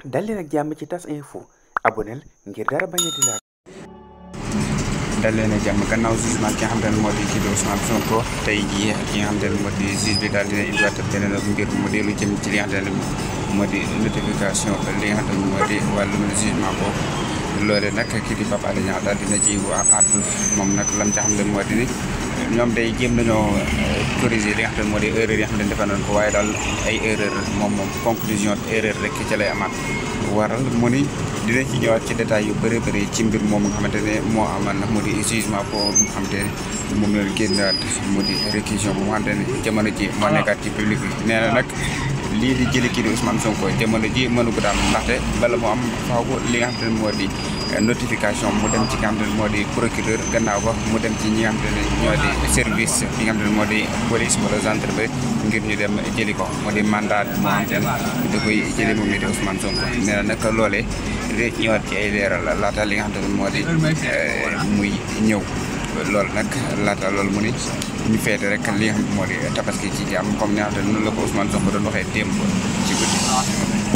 dal leen ak jàmm ci tas info aboneel ngir dara bañ a di laal dal leen ak jàmm gannaaw jugement ki nga xam ne moo di kii di Ousmane Sonko tey jii ki nga xam ne moo di juge bi daal dina indiwaat beneen mbir mu di lu jëm ci li nga xam ne moo di notification li nga xam ne moo di wàllum jugement boobu loole nag kii di Pape Alé Niang daal dina ci waa àddu moom nag lam ca xam ne moo di ni ñoom day jéem nañoo corriger li nga xam ne moo di erreur yi nga xam ne defe nañ ko waaye daal ay erreur moom moom conclusion erreur rek ca lay amaat waral mu ni dina ci ñëwaat ci détails yu bëri bëri ci mbir moom nga xamante ne moo amal nag mu di jugement boobu nga xamante ne moom la génnaat mu di réquisition bu nga xamante ne jamono ji moo nekkaat ci public bi nee na nag lii di jëli kii di Ousmane Sonko jamono ji mënu ko daam ndaxte bala mu am faaw li nga xamante ne moo di notification mu dem ci nga xamante ne moo di procureur gannaaw ba mu dem ci ñi nga xamante ne ñoo di service yi nga xamante ne moo di police wala gendarmerie ngir ñu dem jëli ko moo di mandat moo xamante ne da koy jëli moom mi di Ousmane Sonko nee na nag loolee di ñëwaat ci ay leeral laata li nga xamante ne moo di muy ñëw loolu nag laata loolu mu ni ñu feete rek li nga xam moo di tabaski ci jàmm comme ni nga xam ne noonu la ko Ousmane Sonko doon waxee démb ci guddi